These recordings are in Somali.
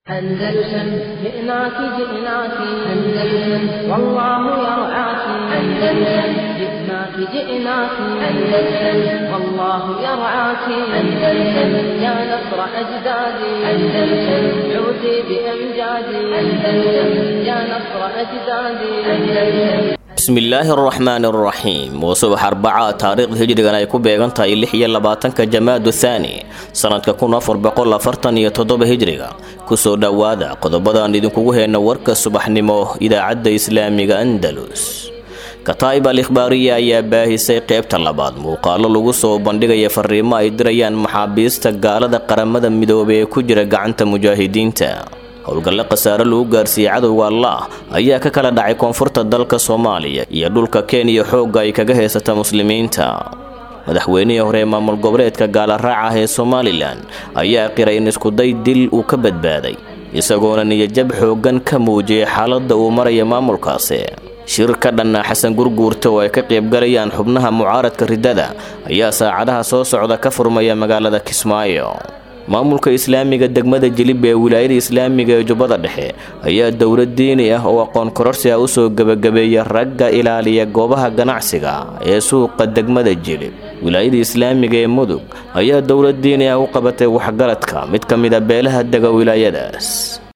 أندلسن جئناك جئناك أندلسن والله يرعاك أندلسن جئناك جئناك أندلسن والله يرعاك أندلسن يا نصر أجدادي أندلسن عودي بأمجادي أندلسن يا نصر أجدادي أندلسن bismillaahi araxmaani araxiim waa subax arbaca taariikhda hijrigan ay ku beegan tahay lix iyo labaatanka jamaadu thaani sanadka kun afar boqol afartan iyo toddoba hijriga kusoo dhowaada qodobadaan idinkugu heyna warka subaxnimo idaacadda islaamiga andalus kataa'ib al ikhbaariya ayaa baahisay qeybta labaad muuqaalo lagu soo bandhigaya fariimo ay dirayaan maxaabiista gaalada qaramada midoobay ee ku jira gacanta mujaahidiinta howlgalle khasaare lagu gaarsiiyey cadowga allah ayaa ka kala dhacay koonfurta dalka soomaaliya iyo dhulka kenya xoogga ay kaga haysata muslimiinta madaxweynihii hore ee maamul goboleedka gaalaraac ah ee somalilan ayaa qiray in iskuday dil uu ka badbaaday isagoona niyajab xooggan ka muujiyay xaaladda uu maraya maamulkaasi shir ka dhanna xasan gurguurta oo ay ka qaybgalayaan xubnaha mucaaradka riddada ayaa saacadaha soo socda ka furmaya magaalada kismaayo maamulka islaamiga degmada jilib ee wilaayada islaamiga ee jubbada dhexe ayaa dowlad diini ah oo aqoon kororsi ah usoo gebagabeeya ragga ilaaliya goobaha ganacsiga ee suuqa degmada jilib wilaayada islaamiga ee mudug ayaa dowlad diini ah u qabatay waxgaradka mid ka mid a beelaha dega wilaayadaas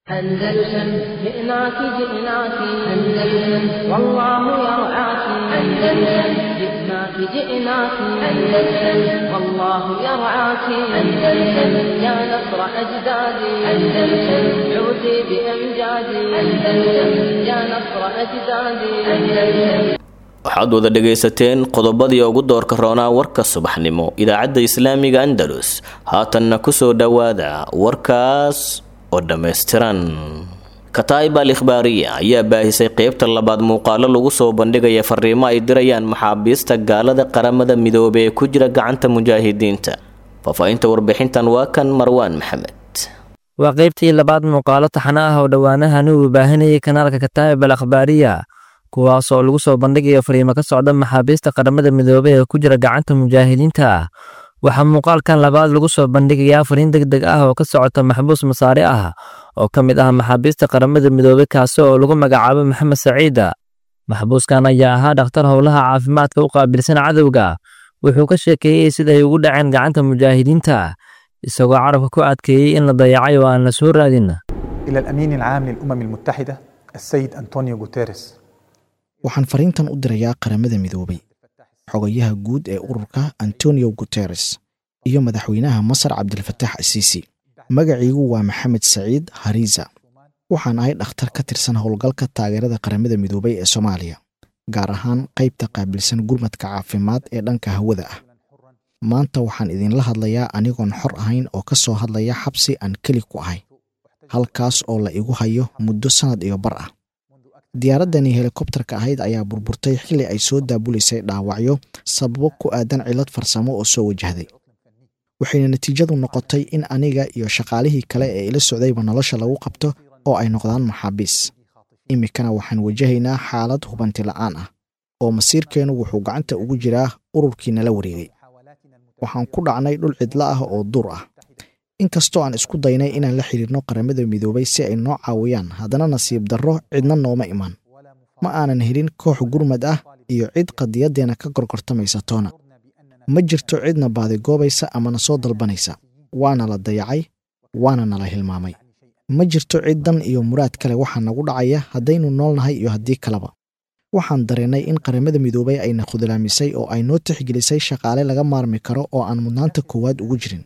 أندلسن جئناك جئناك أندلسن والله يرعاك أندلسن جئناك جئناك أندلسن والله يرعاك أندلسن يا نصر أجدادي أندلسن عودي بأمجادي أندلسن يا نصر أجدادي أندلسن waxaad wada dhegaysateen qodobadii ugu doorka roonaa warka subaxnimo idaacadda islaamiga andalus haatanna kusoo dhowaada warkaas oo dhammaystiran kataa'ib al ikhbaariya ayaa baahisay qeybta labaad muuqaalo lagu soo bandhigaya fariimo ay dirayaan maxaabiista gaalada qaramada midoobey ee ku jira gacanta mujaahidiinta faahfaahinta warbixintan waa kan marwaan maxamed waa qaybtii labaad muuqaalo taxano ah oo dhowaanahani uu baahinayay kanaalka kataa'ib al akhbaariya kuwaas oo lagu soo bandhigayo fariimo ka socda maxaabiista qaramada midoobey ee ku jira gacanta mujaahidiinta waxaa muuqaalkan labaad lagu soo bandhigayaa fariin deg deg ah oo ka socota maxbuus masaare ah oo ka mid ah maxaabiista qaramada midoobey kaasi oo lagu magacaabo maxamed saciida maxbuuskan ayaa ahaa dhakhtar howlaha caafimaadka u qaabilsan cadowga wuxuu ka sheekeeyey siday ugu dhaceen gacanta mujaahidiinta isagoo carabka ku adkeeyey in la dayacay oo aan la soo raadin إلى الأمين العام للأمم المتحدة السيد أنطونيو غوتيريس waxaan fariintan u dirayaa qaramada midoobay xogayaha guud ee ururka antonio guteres iyo madaxweynaha masar cabdilfatax asiisi magaciigu waa maxamed saciid hariza waxaan ahay dhakhtar ka tirsan howlgalka taageerada qaramada midoobay ee soomaaliya gaar ahaan qaybta qaabilsan gurmadka caafimaad ee dhanka hawada ah maanta waxaan idinla hadlayaa anigoon xor ahayn oo ka soo hadlaya xabsi aan keli ku ahay halkaas oo la igu hayo muddo sannad iyo bar ah diyaaraddani helikobtarka ahayd ayaa burburtay xilli ay soo daabuleysay dhaawacyo sababo ku aadan cillad farsamo oo soo wajahday waxayna natiijadu noqotay in aniga iyo shaqaalihii kale ee ila socdayba nolosha lagu qabto oo ay noqdaan maxaabiis iminkana waxaan wajahaynaa xaalad hubanti la'aan ah oo masiirkeennu wuxuu gacanta ugu jiraa ururkii nala wareegay waxaan ku dhacnay dhul cidlo ah oo duur ah inkastoo aan isku daynay inaan la xidhiirno qaramada midoobay si ay noo caawiyaan haddana nasiib darro cidna nooma iman ma aanan helin koox gurmad ah iyo cid qadiyaddeenna ka gorgortamaysa toona ma jirto cidna baadigoobaysa ama na soo dalbanaysa waana la dayacay waana nala hilmaamay ma jirto cid dan iyo muraad kale waxaa nagu dhacaya haddaynu noolnahay iyo haddii kaleba waxaan dareennay in qaramada midoobay ayna khudlaamisay oo ay noo tixgelisay shaqaale laga maarmi karo oo aan mudnaanta koowaad ugu jirin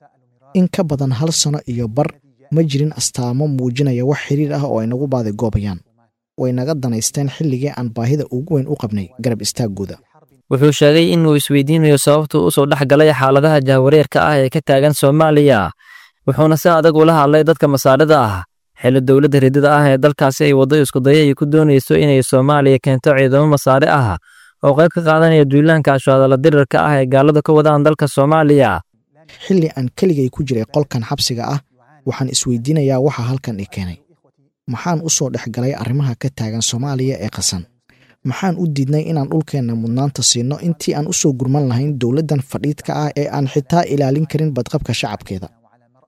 in ka badan hal sano iyo bar ma jirin astaamo muujinaya wax xiriir ah oo ay nagu baadigoobayaan way naga danaysteen xilligii aan baahida ugu weyn u qabnay garab istaaggooda wuxuu sheegay inuu isweydiinayo sababtuu usoo dhex galay xaaladaha jahwareerka ah ee ka taagan soomaaliya wuxuuna si adag ula hadlay dadka masaarida ah xilli dowladda riddada ah ee dalkaasi ay waddo iskudaya ay ku doonayso inay soomaaliya keento ciidamo masaare ah oo qayb ka qaadanaya duulaanka ashaadala dirirka ah ee gaaladu ka wadaan dalka soomaaliya xilli aan keligay ku jiray qolkan xabsiga ah waxaan isweydiinayaa waxa halkan i keenay maxaan u soo dhex galay arrimaha ka taagan soomaaliya ee qasan maxaan u diidnay inaan dhulkeenna mudnaanta siinno intii aan u soo gurman lahayn dowladdan fadhiidka ah ee aan xitaa ilaalin karin badqabka shacabkeeda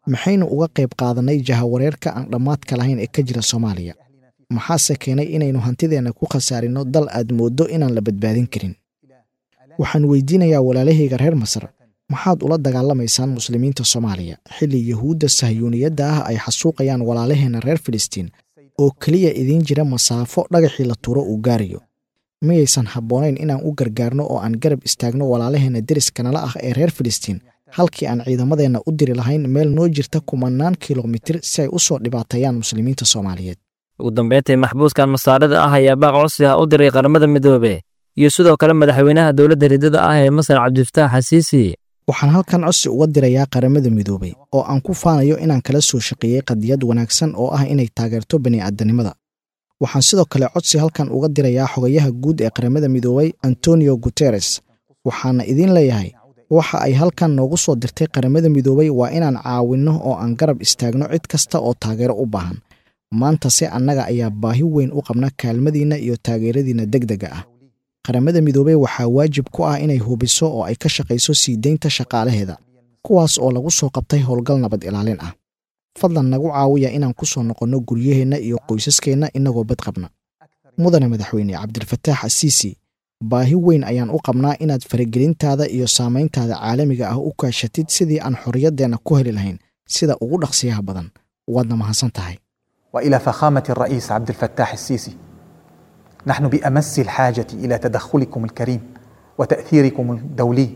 maxaynu uga qayb qaadannay jahawareerka aan dhammaadka lahayn ee ka jira soomaaliya maxaase keenay inaynu hantideenna ku khasaarinno dal aad mooddo inaan la badbaadin karin waxaan weydiinayaa walaalahayga reer masar maxaad ula dagaalamaysaan muslimiinta soomaaliya xilli yuhuudda sahyuuniyadda ah ay xasuuqayaan walaalaheenna reer filistiin oo keliya idiin jira masaafo dhagaxii la tuuro uu gaarayo miyaysan habboonayn inaan u gargaarno oo aan garab istaagno walaalaheenna deriska nala ah ee reer filistiin halkii aan ciidamadeenna u diri lahayn meel noo jirta kumannaan kilomitir si ay u soo dhibaateeyaan muslimiinta soomaaliyeed ugu dambeyntii maxbuuskan masaarida ah ayaa baaq codsi ah u diray qaramada midoobe iyo sidoo kale madaxweynaha dowladda ridada ah ee masar cabdifataax xasiisi waxaan halkan codsi uga dirayaa qaramada midoobay oo aan ku faanayo inaan kala soo shaqeeyey qadiyad wanaagsan oo ah inay taageerto bani'aadanimada waxaan sidoo kale codsi halkan uga dirayaa xogayaha guud ee qaramada midoobay antonio guteres waxaana idiin leeyahay waxa ay halkan noogu soo dirtay qaramada midoobay waa inaan caawinno oo aan garab istaagno cid kasta oo taageero u baahan maanta se annaga ayaa baahi weyn u qabna kaalmadiinna iyo taageeradiinna deg dega ah qaramada midoobey waxaa waajib ku ah inay hubiso oo ay ka shaqayso sii deynta shaqaalaheeda kuwaas oo lagu soo qabtay howlgal nabad ilaalin ah fadlan nagu caawiya inaan ku soo noqonno guryaheenna iyo qoysaskeenna innagoo bad qabna mudane madaxweyne cabdilfataax asiisi baahi weyn ayaan u qabnaa inaad faragelintaada iyo saamayntaada caalamiga ah u kaashatid sidii aan xorriyaddeenna ku heli lahayn sida ugu dhaqsiyaha badan waadna mahadsan tahay والى فخامه الرئيس عبد الفتاح السيسي نحن بامس الحاجه الى تدخلكم الكريم وتاثيركم الدولي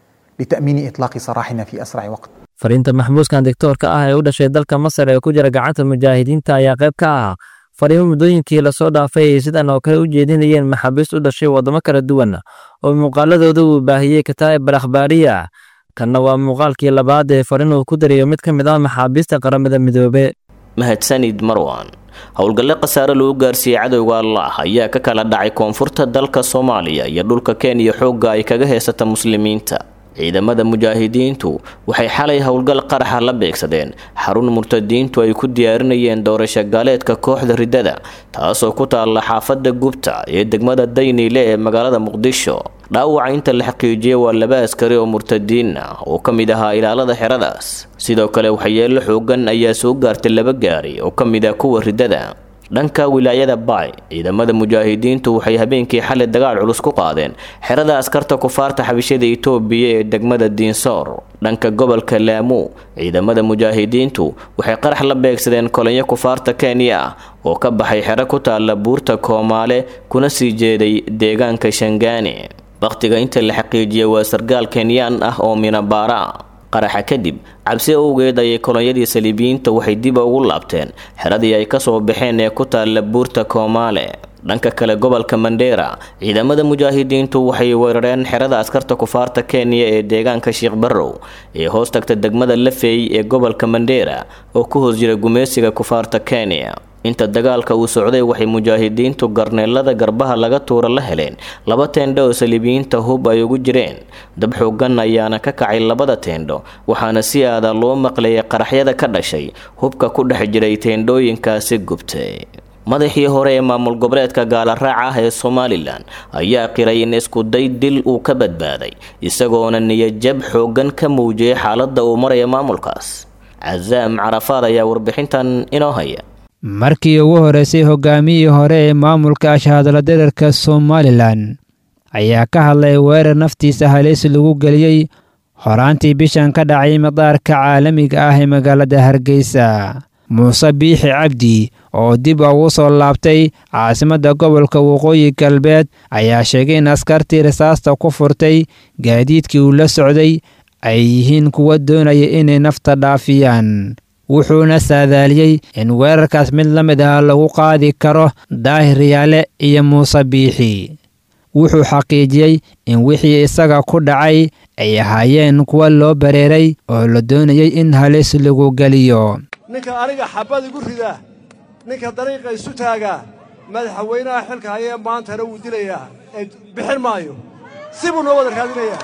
لتامين اطلاق سراحنا في اسرع وقت fariinta maxbuuskan digtoorka ah ee u dhashay dalka masar ee ku jira gacanta mujaahidiinta ayaa qayb ka ah fariimo muddooyinkii lasoo dhaafay ay sidan oo kale u jeedinayeen maxaabiist u dhashay waddamo kala duwan oo muuqaaladooda uu baahiyey kataa'ib al akhbaariya kanna waa muuqaalkii labaad ee fariin uu ku darayo mid ka mid ah maxaabiista qaramada midoobe mahadsanid marwan howlgalle khasaare lagu gaarsiiyey cadowga allah ayaa ka kala dhacay koonfurta dalka soomaaliya iyo dhulka kenya xoogga ay kaga heysata muslimiinta ciidamada mujaahidiintu waxay xalay howlgal qaraxa la beegsadeen xarun murtadiintu ay ku diyaarinayeen doorasho gaaleedka kooxda riddada taasoo ku taalla xaafadda gubta ee degmada dayniile ee magaalada muqdisho dhaawaca inta la xaqiijiyey waa laba askari oo murtadiin ah oo ka mid ahaa ilaalada xeradaas sidoo kale waxyeello xoogan ayaa soo gaartay laba gaari oo ka mid ah kuwa riddada dhanka wilaayada baay ciidamada mujaahidiintu waxay habeenkii xalay dagaal culus ku qaadeen xerada askarta kufaarta xabishada itoobiya ee degmada diinsoor dhanka gobolka laamu ciidamada mujaahidiintu waxay qarax la beegsadeen kolonyo kufaarta kenya ah oo ka baxay xero ku taalla buurta koomaale kuna sii jeeday deegaanka shangaani wakhtiga inta la xaqiijiyay waa sargaal kenyaan ah oo minabaara qaraxa kadib cabsi owgeed ayay kolonyadii saliibiyiinta waxay dib ugu laabteen xeradii ay kasoo baxeen ee ku taalla buurta koomaale dhanka kale gobolka mandheera ciidamada mujaahidiintu waxay weerareen xerada askarta kufaarta kenya ee deegaanka sheekh barrow ee hoos tagta degmada lafeey ee gobolka mandheera oo ku hoos jira gumeysiga kufaarta kenya inta dagaalka uu socday waxay mujaahidiintu garneelada garbaha laga tuura la heleen laba teendho oo saliibiyiinta hub ay ugu jireen dab xoogan ayaana ka kacay labada teendho waxaana si aada loo maqlayay qaraxyada ka dhashay hubka ku dhex jiray teendhooyinkaasi gubtay madaxii hore ee maamul goboleedka gaalaraac ah ee somalilan ayaa qiray in iskuday dil uu ka badbaaday isagoona niyajab xoogan ka muujiyay xaaladda uu maraya maamulkaas casaam carafaad ayaa warbixintan inoo haya markii ugu horreysay hogaamiyii hore ee maamulka ashahadala derarka somalilan ayaa ka hadlay weerar naftiisa halis lagu geliyey horaantii bishan ka dhacay madaarka caalamiga ah ee magaalada hargeysa muuse biixi cabdi oo dib ugu soo laabtay caasimadda gobolka waqooyi galbeed ayaa sheegay in askartii rasaasta ku furtay gaadiidkii uu la socday ay yihiin kuwa doonaya inay nafta dhaafiyaan wuxuuna saadaaliyey in weerarkaas mid la mid ah lagu qaadi karo daahir yaale iyo muuse biixi wuxuu xaqiijiyey in wixii isaga ku dhacay ay ahaayeen kuwa loo bareeray oo la doonayay in halis lagu geliyo ninka aniga xabad igu ridaa ninka dariiqa isu taagaa madaxweynaha xilka hayee maantana wuu dilayaa ee bixin maayo si buu noo wada raadinayaa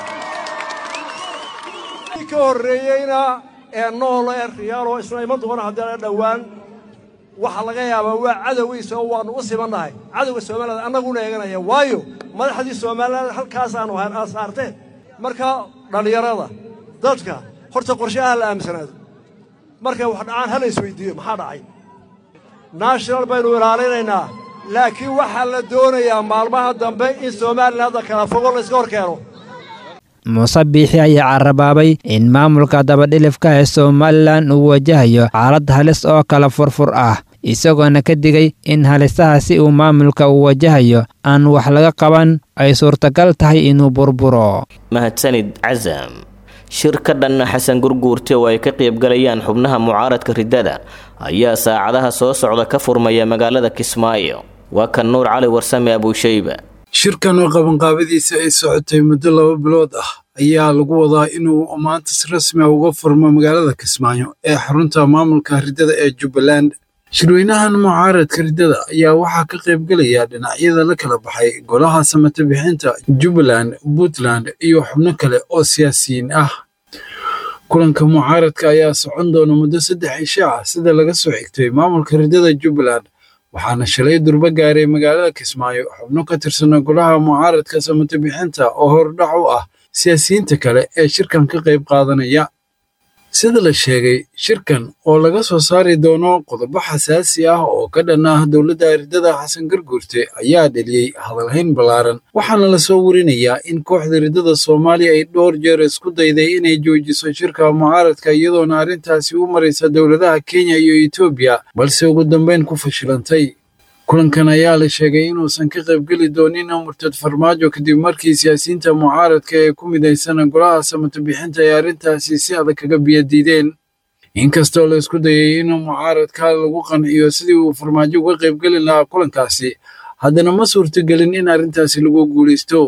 ka horreeyeyna ee nool ee riyaaloo isna iman doona haddii la dhowaan waxaa laga yaabaa waa cadowgiisa oo waannu u simannahay cadowga somaliland annaguna eeganaya waayo madaxdii somaliland halkaasaannu saarteen marka dhallinyarada dadka horta qorshaha la aaminsanaado markay wax dhacaan hala isweydiiyo maxaa dhacay national baynu ilaalinaynaa laakiin waxaa la doonayaa maalmaha dambe in somalilan hadda kala fogo la iska hor keeno muuse biixi ayaa carabaabay in maamulka dabadhilifka ee somalilan uu wajahayo xaalad halis oo kala furfur ah isagoona ka digay in halisahaasi uu maamulka uu wajahayo aan wax laga qaban ay suurtagal tahay inuu burburo mahadsanid casam shir ka dhanna xasan gurguurte oo ay ka qaybgalayaan xubnaha mucaaradka riddada ayaa saacadaha soo socda ka furmaya magaalada kismaayo waa kan nuur cali warsame abuushayba shirkan oo qabanqaabadiisa ay socotay muddo laba bilood ah ayaa lagu wadaa inuu maanta si rasmi ah uga furmo magaalada kismaayo ee xarunta maamulka riddada ee jubbaland shirweynahan mucaaradka riddada ayaa waxaa ka qaybgelaya dhinacyada la kala baxay golaha samata bixinta jubbaland puntland iyo xubno kale oo siyaasiyiin ah kulanka mucaaradka ayaa socon doona muddo saddex cisho ah sida laga soo xigtay maamulka riddada jubbaland waxaana shalay durba gaaray magaalada kismaayo xubno ka tirsana golaha mucaaradka samata bixinta oo hordhac u ah siyaasiyiinta kale ee shirkan ka qayb qaadanaya sida la sheegay shirkan oo laga soo saari doono qodobo xasaasi ah oo ka dhan ah dowladda riddada xasan garguurte ayaa dheliyey hadalhayn ballaaran waxaana lasoo warinayaa in kooxda riddada soomaaliya ay dhowr jeer isku dayday inay joojiso shirka mucaaradka iyadoona arrintaasi u maraysa dowladaha kenya iyo etoobiya balse ugu dambeyn ku fashilantay kulankan ayaa la sheegay inuusan ka qaybgeli doonin murtad farmaajo kadib markii siyaasiyiinta mucaaradka ee ku midaysan golaha samata bixinta ay arrintaasi si adag kaga biyadiideen inkastoo la isku dayay in mucaaradka lagu qanciyo sidii uu farmaajo uga qaybgeli lahaa kulankaasi haddana ma suurtagelin in arrintaasi lagu guulaysto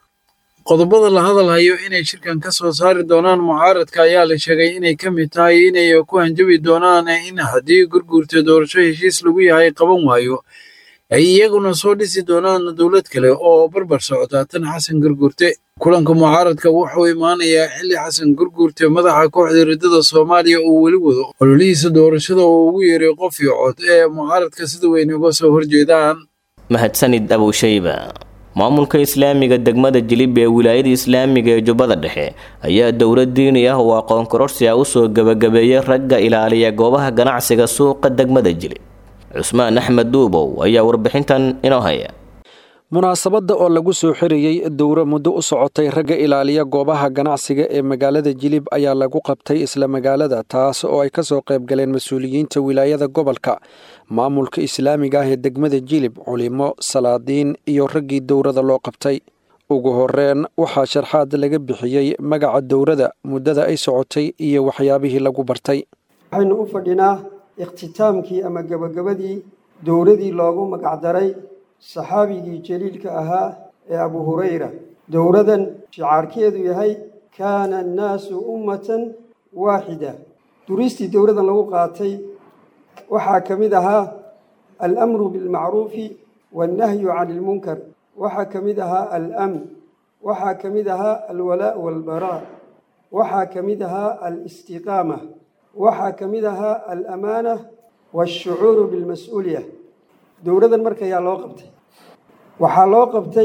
qodobada la hadalhayo inay shirkan ka soo saari doonaan mucaaradka ayaa la sheegay inay ka mid tahay inay ku hanjabi doonaan in haddii gurguurta doorasho heshiis lagu yahay qaban waayo ay iyaguna soo dhisi doonaan dowlad kale oo barbar socota tan xasan gurguurte kulanka mucaaradka wuxuu imaanayaa xilli xasan gurguurte madaxa kooxda riddada soomaaliya uu weli wado ololihiisa doorashada oo ugu yeeray qof iyo cod ee mucaaradka sida weyn uga soo horjeedaan mahadsanid abuushayba maamulka islaamiga degmada jilib ee wilaayada islaamiga ee jubbada dhexe ayaa dowlad diini ah oo aqoon kororsi ah usoo gebagabeeyay ragga ilaaliya goobaha ganacsiga suuqa degmada jilib cusmaan axmed duubow ayaa warbixintan inoo haya munaasabadda oo lagu soo xirayey dowro muddo u socotay ragga ilaaliya goobaha ganacsiga ee magaalada jilib ayaa lagu qabtay isla magaalada taas oo ay ka soo qayb galeen mas-uuliyiinta wilaayada gobolka maamulka islaamiga ah ee degmada jilib culimo salaadiin iyo raggii dowrada loo qabtay ugu horeen waxaa sharxaad laga bixiyey magaca dowrada muddada ay socotay iyo waxyaabihii lagu bartay waxaynu u fadhinaa ikhtitaamkii ama gebagabadii dowradii loogu magacdaray saxaabigii jaliilka ahaa ee abu hurayra dowradan shicaarkeedu yahay kaana annaasu ummatan waaxida duristii dowradan lagu qaatay waxaa ka mid ahaa alamru bilmacruufi wannahyu cani ilmunkar waxaa ka mid ahaa alamn waxaa ka mid ahaa alwalaa' waalbaraa waxaa ka mid ahaa alistiqaama waxaa ka mid ahaa alamaana waashucuuru bilmas-uuliya dowladan marka ayaa loo qabtay waxaa loo qabtay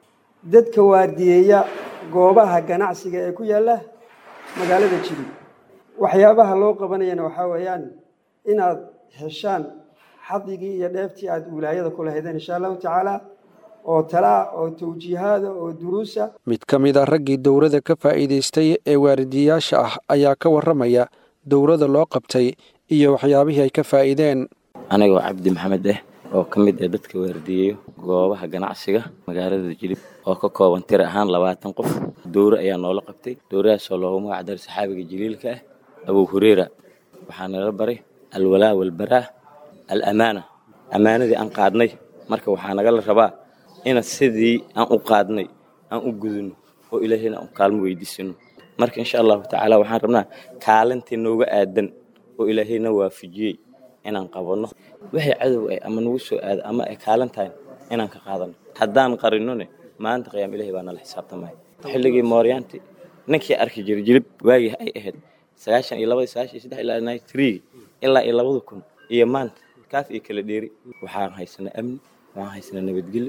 dadka waardiyeeya goobaha ganacsiga ee ku yaalla magaalada jilib waxyaabaha loo qabanayana waxaa weeyaan inaad heshaan xadigii iyo dheeftii aad wilaayada ku lahaydeen insha allahu tacaala oo talaa oo tawjiihaada oo duruusa mid ka mid a raggii dowrada ka faa'iidaystay ee waaridiyayaasha ah ayaa ka warramaya dowrada loo qabtay iyo waxyaabihii ay ka faa'iideen anigoo cabdi maxamed ah oo ka mid ah dadka waardiyeeyo goobaha ganacsiga magaalada jilib oo ka kooban tir ahaan labaatan qof dowro ayaa noola qabtay dowradaasoo loogu magac daray saxaabiga jaliilka ah abuu hureyra waxaa nala baray alwalaa walbaraa al amaana ammaanadii aan qaadnay marka waxaa nagala rabaa ina sidii aan u qaadnay aan u gudunno oo ilaahayna aan kaalmo weydiisano marka insha allahu tacaala waxaan rabnaa kaalintii nooga aadan oo ilaahayna waafajiyey inaan qabanno waxay cadow ay ama nagu soo aada ama ay kaalin tahay inaan ka qaadano haddaan qarinone maalinta qiyaam ilahay baa nala xisaabtamaya xilligii mooryaanti ninkii arki jiray jilib waagii ay ahayd sagaashan iyo labadii sagaashan iyo saddex ilaa ninety three ilaa iyo labada kun iyo maanta kaaf iyo kala dheeri waxaan haysanaa amni waxaan haysanaa nabadgelyo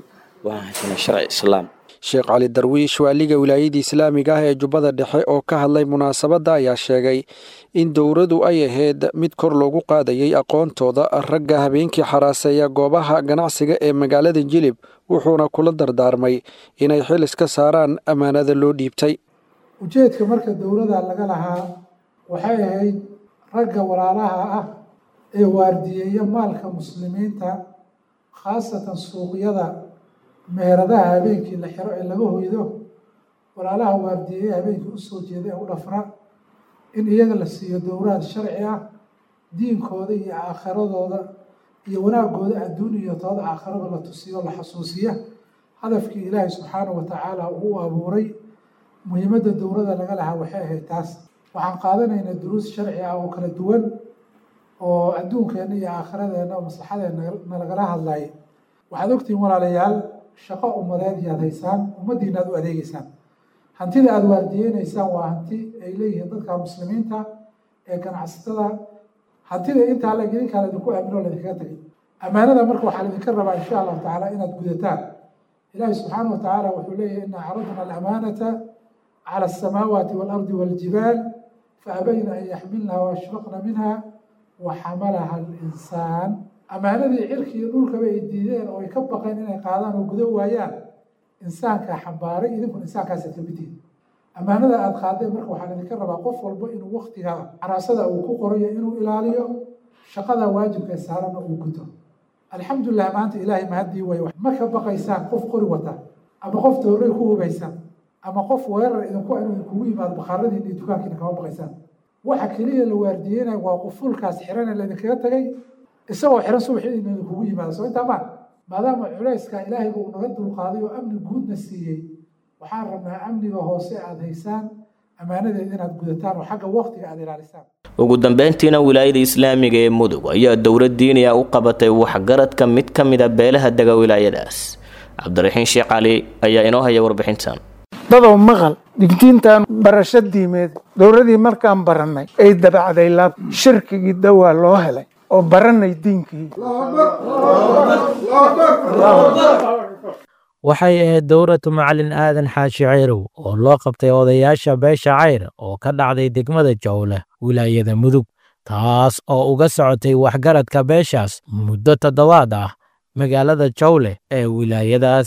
waxaan haysanaa sharci islaam sheekh cali darwiish waaliga wilaayadii islaamiga ah ee jubbada dhexe oo ka hadlay munaasabadda ayaa sheegay in dowradu ay ahayd mid kor loogu qaadayay aqoontooda ragga habeenkii xaraaseeya goobaha ganacsiga ee magaalada jilib wuxuuna kula dardaarmay inay xil iska saaraan ammaanada loo dhiibtay ujeedka marka dowladda laga lahaa waxay ahayd ragga walaalaha ah ee waardiyeeya maalka muslimiinta khaasatan suuqyada meheradaha habeenkii la xiro ee laga hoydo walaalaha waardiyeeya habeenkii usoo jeeda ee u dhafra in iyaga la siiyo dowraad sharci ah diinkooda iyo aakhiradooda iyo wanaagooda adduun iyo tooda aakhirada la tusiyo la xasuusiya hadafkii ilaahay subxaanahu watacaala uu u abuuray muhiimadda dowladda laga lahaa waxay ahayd taas waxaan qaadanaynaa duruus sharci ah oo kala duwan oo adduunkeenna iyo aakhiradeenna oo maslaxadeenna nalagala hadlaya waxaad ogtihiin walaalayaal shaqo ummadeed iyaad haysaan ummaddiina aad u adeegeysaan hantida aada waardiyeynaysaan waa hanti ay leeyihiin dadka muslimiinta ee ganacsatada hantida intaa la idinkaa laydinku aamino o laydinkaga tegay ammaanada marka waxaa laydinka rabaa insha allahu tacaala inaad gudataan ilaahi subxaana wa tacaala wuxuu leeyahy ina caradna alamaanata cala asamaawaati waalardi waljibaal faabayna an yaxmilnaha waashfaqna minha wa xamalaha alinsaan ammaanadii cirki iyo dhulkaba ay diideen oo ay ka baqeen inay qaadaan oo gudo waayaan insaankaa xambaaray idinkuna insaankaasa kamidtihin ammaanada aada qaadeen marka waxaa idinka rabaa qof walba inuu waktiga xaraasada uu ku qorayo inuu ilaaliyo shaqada waajibka saarana uu guto alxamdulilah maanta ilaahay mahaddii way ma ka baqaysaan qof qori wata ama qof dowray ku hubaysan ama qof weerar idinku inuu idinkugu yimaado bakhaaradiina iyo dukaankiina kama baqaysaan waxa keliya la waardiyeynaya waa qufulkaas xirane laydinkaga tagay isagoo xiran subaxii ina idinkugu yimaado soo intaa maa maadaama culayska ilaahayba uu naga dulqaaday oo amni guudna siiyey waxaan rabnaa amniga hoose aada haysaan ammaanadeed inaad gudataan oo xagga waktiga aada ilaalisaan ugu dambeyntiina wilaayada islaamiga ee mudug ayaa dowlad diiniya u qabatay waxgaradka mid ka mida beelaha dega wilaayadaas cabdiraxiin sheekh cali ayaa inoo haya warbixintan dadow maqal digdiintan barasho diimeed dowladii markaan barannay ay dabacday laab shirkigii dawaa loo helay oo baranay diinkii waxay ahayd dowratu macalin aadan xaashi ceyrow oo loo qabtay odayaasha beesha cayr oo ka dhacday degmada jowle wilaayada mudug taas oo uga socotay waxgaradka beeshaas muddo toddobaad ah magaalada jowle ee wilaayadaas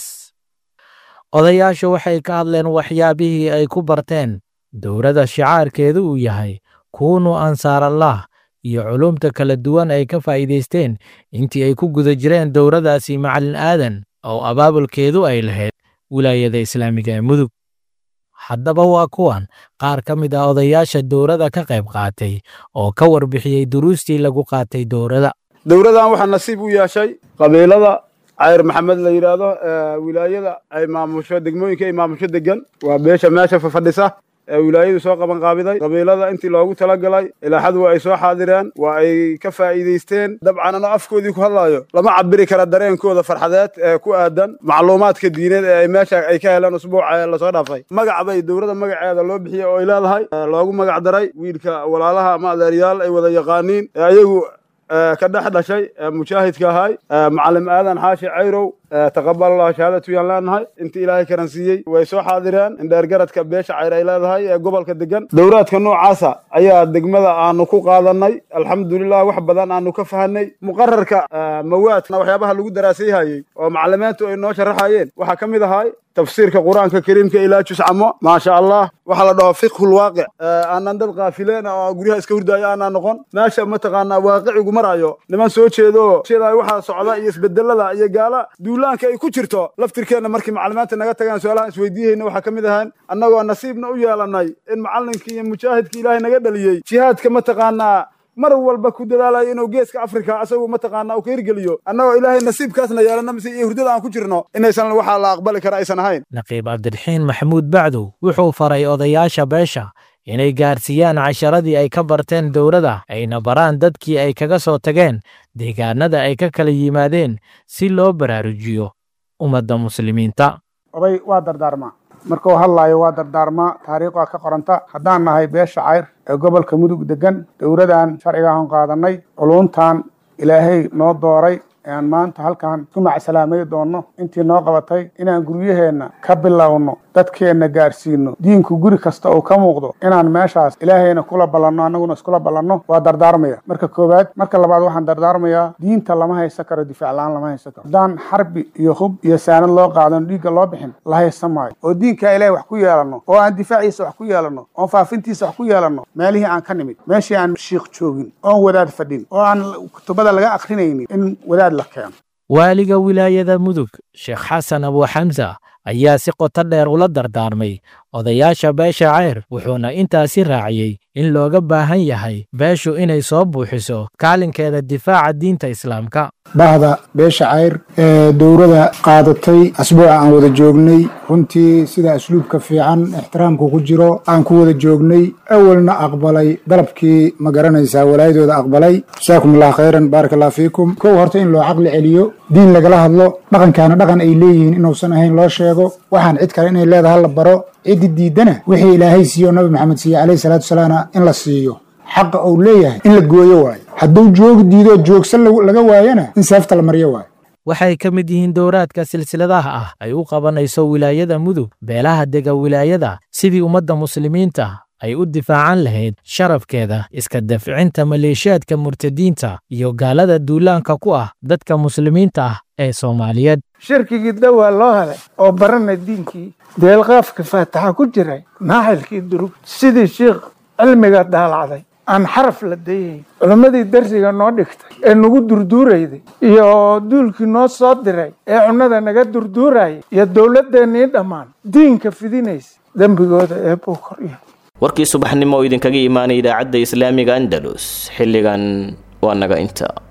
odayaashu waxay ka hadleen waxyaabihii ay ku barteen dowladda shicaarkeedu uu yahay kuunu ansaarallah iyo culumta kala duwan ay ka faa'iidaysteen intii ay ku guda jireen dowladdaasi macalin aadan oo abaabulkeedu ay lahayd wilaayada islaamiga ee mudug haddaba waa kuwan qaar ka mid ah odayaasha dowladda ka qayb qaatay oo ka warbixiyey duruustii lagu qaatay dowladda dowladdan waxaa nasiib u yeeshay qabiilada cayr maxamed la yidhaahdo wilaayada ay maamusho degmooyinka ay maamusho degan waa beesha meesha fafadhisa ee wilaayadu soo qaban qaabiday qabiilada intii loogu talagalay ilaaxadu waa ay soo xaadireen waa ay ka faa'iidaysteen dabcan anoo afkoodii ku hadlaayo lama cabiri kara dareenkooda farxadeed ee ku aadan macluumaadka diineed ee ay meesha ay ka heleen usbuuca lasoo dhaafay magac bay dowladda magaceeda loo bixiyey oo ay leedahay loogu magac daray wiilka walaalaha ama adeeryaal ay wada yaqaaniin ee ayagu ka dhex dhashay mujaahidka ahay macalim aadan xaashi cayrow taqabal allah shahaadatu yaan leenahay intii ilaahay karansiiyey way soo xaadireen indheergaradka beesha cayr ay leedahay ee gobolka degan dowraadka noocaasa ayaa degmada aanu ku qaadanay alxamdulilah wax badan aanu ka fahanay muqararka mawaadna waxyaabaha lagu daraasayhayey oo macalimiintu ay noo sharaxayeen waxaa ka mid ahay tafsiirka qur-aanka kariimka ilaa juscamo maasha allah waxaa la dhaho fiqhul waaqic aanan dad kaafileen oo guryaha iska hurdaayo aanaan noqon meesha mataqaanaa waaqicigu marayo niman soo jeedo jeedaay waxaa socda iyo isbedelada iyo gaala duulaanka ay ku jirto laftirkeenna markii macalimiinta naga tagaan su-aalahan isweydiihayna waxaa ka mid ahaan annagoo nasiibna u yeelanay in macallinkii iyo mujaahidkii ilaahay naga dhaliyey jihaadka mataqaanaa mar walba ku dadaalayo inuu geeska afrika asagu mataqaana uu ka hirgeliyo annagoo ilaahay nasiibkaasna yeelana mise iyo hurdada aan ku jirno inaysan waxaa la aqbali kara aysan ahayn naqiib cabdiraxiin maxamuud bacdow wuxuu faray odayaasha beesha inay gaarsiiyaan casharadii ay ka barteen dowladda ayna baraan dadkii ay kaga soo tageen deegaanada ay ka kala yimaadeen si loo baraarujiyo ummadda muslimiinta oday waa dardaarmaa markuu hadlaayo waa dardaarmaa taariikh waa ka qoranta haddaan nahay beesha cayr ee gobolka mudug degan dowladan sharciga aan qaadanay culuntan ilaahay noo dooray aan maanta halkan ku macsalaamay doonno intii noo qabatay inaan guryaheenna ka bilowno dadkeenna gaarsiino diinku guri kasta uu ka muuqdo inaan meeshaas ilaahayna kula ballanno annaguna iskula ballanno waa dardaarmaya marka koowaad marka labaad waxaan dardaarmayaa diinta lama haysan karo difaac la-aan lama haysan karo haddaan xarbi iyo hub iyo saanad loo qaadan dhiigga loo bixin la haysan maayo oo diinka ilaahay wax ku yeelanno oo aan difaaciisa wax ku yeelanno oon faafintiisa wax ku yeelanno meelihii aan ka nimid meeshii aan shiikh joogin oon wadaad fadhin oo aan kutubada laga akrinaynin in wadaad la keeno waaliga wilaayada mudug sheekh xasan abu xamsa ayaa si qoto dheer ula dardaarmay odayaasha beesha ceyr wuxuuna intaasi raaciyey in looga baahan yahay beeshu inay soo buuxiso kaalinkeeda difaaca diinta islaamka bahda beesha cayr ee dowrada qaadatay asbuuca aan wada joognay runtii sida asluubka fiican ixtiraamku ku jiro aan ku wada joognay awalna aqbalay dalabkii ma garanaysaa walaayadooda aqbalay jasaakum allah khayran baaraka allah fiikum kow horta in loo caqli celiyo diin lagala hadlo dhaqankaana dhaqan ay leeyihiin inuusan ahayn loo sheego waxaan cid kale inay leedahay la baro ciddi diidana wixii ilaahay siiyo nabi maxamed siiye calayhi salaatu wasalaamna in la siiyo xaqa uu leeyahay in la gooyo waayo hadduu joogi diidoo joogsan laga waayana in seefta la maryo waayo waxay ka mid yihiin dowraadka silsiladaha ah ay u qabanayso wilaayada mudug beelaha dega wilaayada sidii ummadda muslimiinta ay u difaacan lahayd sharafkeeda iska dafcinta maleeshiyaadka murtadiinta iyo gaalada duulaanka ku ah dadka muslimiinta ah ee soomaaliyeed shirkigii dawaa loo helay oo barana diinkii deelqaafka faataxa ku jiray naaxilkii durug sidii shiikh cilmiga daalacday aan xaraf la dayayn culimmadii darsiga noo dhigtay ee nagu durduurayday iyo duulkii noo soo diray ee cunnada naga durduurayay iyo dowladdeennii dhammaan diinka fidinaysa dembigooda ee buu korya warkii subaxnimo oo idinkaga imaanay idaacadda islaamiga andalus xilligan waa naga inta